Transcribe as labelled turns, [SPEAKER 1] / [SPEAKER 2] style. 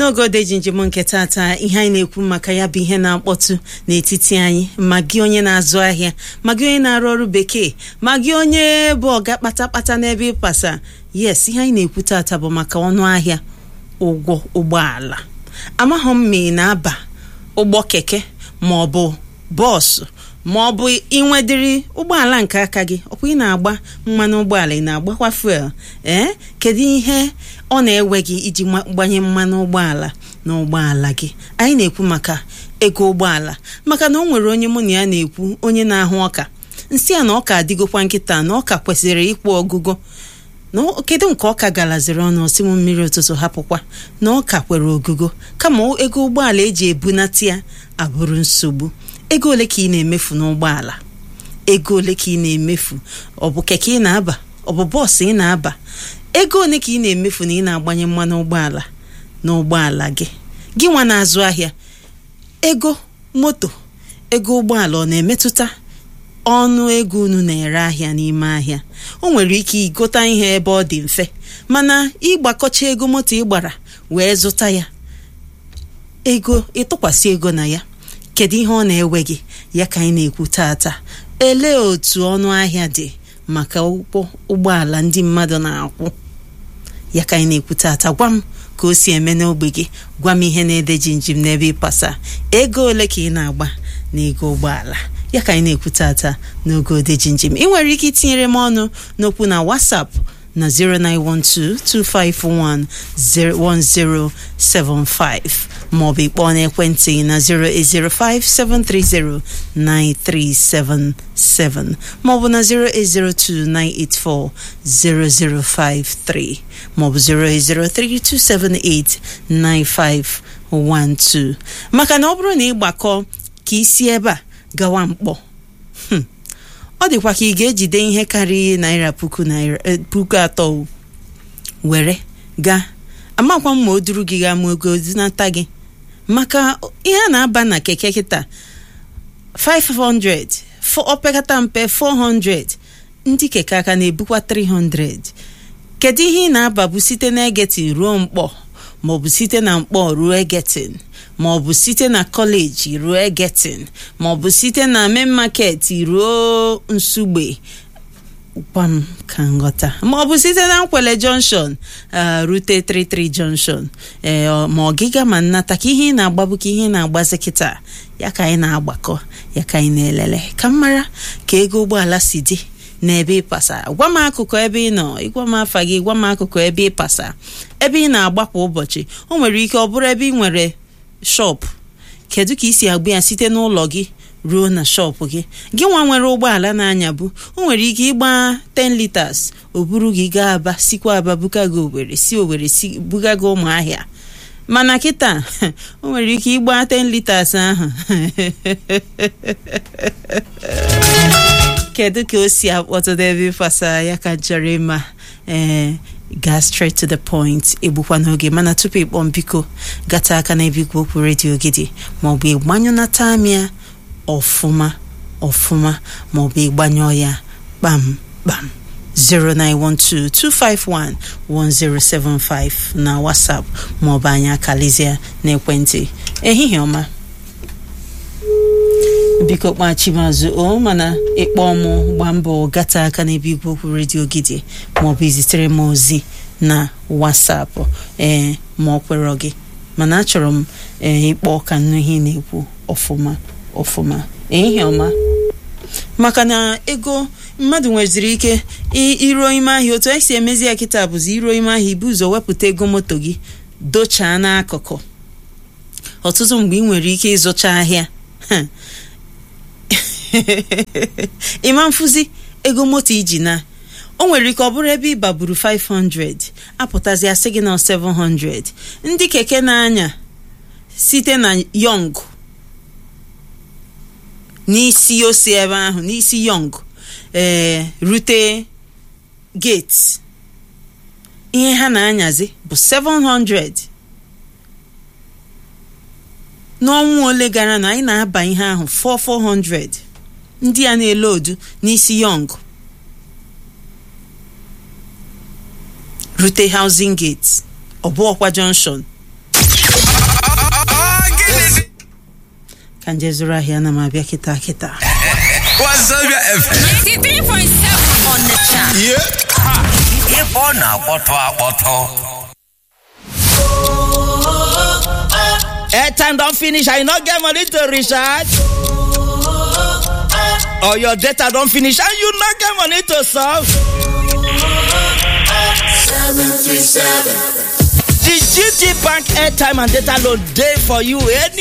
[SPEAKER 1] n'oge odeji njem nke tata ihe anyị na-ekwu maka ya bụ ihe na-akpọtụ n'etiti anyị ma gị onye na-azụ ahịa ma gị onye na-arụ ọrụ bekee ma gị onye bụ ọga kpatakpata n'ebe ịpasa yes ihe anyị na-ekwu tata bụ maka ọnụ ahịa ụgwọ ụgbọala amaghị m ma ị na-aba ụgbọ keke ma ọ bụ bọọsụ ma ọ bụ inwedịrị ụgbọala nke aka gị ọkwa ị na-agba mmanụ ụgbọala ị na-agbakwa fuel ee kedu ihe ọ na-ewe gị iji gbanye mmanụ ụgbọala na ụgbọala gị anyị na-ekwu maka ego ụgbọala maka na o nwere onye mụ na ya na-ekwu onye na-ahụ ọka nsị a na ọka adịgokwa nkịta na ọka kwesịrị ịkwụ ọgụgụ na kedu nke ọka galaziri ọnụ osi m mmiri ụtụtụ hapụkwa na ọka kwere ogugo kama ego ụgbọala eji ebunata ya abụrụ nsogbu ego ole ka ị na-emefu n'ụgbọala ego ole ka ị na-emefu ọ bụ keke ị na-aba ọ bụ bọọsụ ị na-aba ego ole ka ị na-emefu na ị na-agbanye mmanụ ụgbọala n'ụgbọala gị gị nwa na-azụ ahịa ego moto ego ụgbọala ọ na-emetụta ọnụ ego unu na-ere ahịa n'ime ahịa o nwere ike ịgota ihe ebe ọ dị mfe mana ịgbakọcha ego moto ị gbara wee zụta ya ego ịtụkwasị ego na ya kedu ihe ọ na-ewe gị ya ka anyị na-ekwu tata elee otu ọnụ ahịa dị maka ụgbọ ụgbọala ndị mmadụ na-akwụ ya ka anyị na-ekwu tata gwa m ka o si eme n'ogbe gị gwa m ihe na-ede jinjim n'ebe ịpasa ego ole ka ị na-agba na ego ụgbọala ya ka anyị na-ekwu tata n'oge ode jinjim ị nwere ike itinyere m ọnụ n'okwu na WhatsApp na 09122551075 maọbụ ịkpọọ n'ekwentị na 08057309377 maọbụ na 08029840053 maọbụ 08032789512 maka na ọ bụrụ na ị gbakọ ka isi ebe a gawa mkpọ ọ dịkwa ka ị ga-ejide ihe karịrị naira puku naira puku atọ were gaa amakwa m ma o duru gị gaa ma ogo zinata gị maka ihe a na-aba na keke kịta 500 opekata mpe 400 ndị keke aka na-ebukwa 300 kedu ihe ị na-ababu site na egetin ruo mkpọ maọbụ site na mkpọ ruo egetin maọbụ site na kọleji ruo egetin maọbụ site na main market ruo nsugbe gwa m ka nghọta maọbụ site na nkwele junction rute 33 junction ee ma ọgịga ma nnata ka ihe ị na-agbabu ka ihe ị na-agbazi kịta ya ka anyị na-agbakọ ya ka anyị na-elele ka m mara ka ego ụgbọala si dị n'ebe ịpasa gwa m akụkụ ebe ị nọ ịgwa m afa gị gwa m akụkụ ebe ịpasa ebe ị na-agba kwa ụbọchị o nwere ike ọ bụrụ ebe ị nwere shọpụ kedu ka ị si agba ya site n'ụlọ gị ruo na shọpụ gị gị nwa nwere ụgbọala na-anya bụ o nwere ike ịgba 10 liters o buru gị gaa aba sikwa aba buga gị owere si owere si buga gị ụmụahịa mana kịta o nwere ike ịgba 10 liters ahụ kedu ka o si akpọtụta ebe ịfasa ya ka chọrọ ịma ee gaa straight to the point egbukwa n'oge mana tupu ịkpọ mbiko gata aka na ebe okwu redio gị dị maọbụ ịgbanyụnata amịa ọfụma ọfụma maọbụ ịgbanyụọ ya kpam kpam 09122511075 na WhatsApp maọbụ anyị akalizie n'ekwentị ehihie ọma biko kpachimazụ o mana ịkpọ mụ gba mbọ gata aka n'ebe igwe okwu redio gị dị maọbụ izitere m ozi na WhatsApp ee ma ọ kwere gị mana achọrọ m ee ịkpọ ka nnu ihe na-ekwu ọfụma ọfụma ehihie ọma maka na ego mmadụ nweziri ike iruo ime ahịa otu esi emezi ya kịta bụzi iruo ime ahịa ibu ụzọ wepụta ego moto gị dochaa n'akụkụ ọtụtụ mgbe ị nwere ike ịzụcha ahịa ịma mfụzi ego moto iji na o nwere ike ọ bụrụ ebe ị baburu 500 apụtazi asị gị na 700 ndị keke na-anya site na yọng n'isi osi ebe ahụ n'isi yọng ee rute gate ihe ha na-anyazi bụ 700 n'ọnwa ole gara na anyị na-aba ihe ahụ 4400 ndị a na-ele odu n'isi yọng rute housing gate ọbụọkwa junction ka nje zụrụ ahịa ana m abịa kịta kịta
[SPEAKER 2] Wazobia FM.
[SPEAKER 3] 93.7 on the chat.
[SPEAKER 2] Ebe ọ na-akpọtụ akpọtụ.
[SPEAKER 4] airtime don finish and you no get money to recharge or your data don finish and you no get money to solve the gt bank airtime and data load dey for you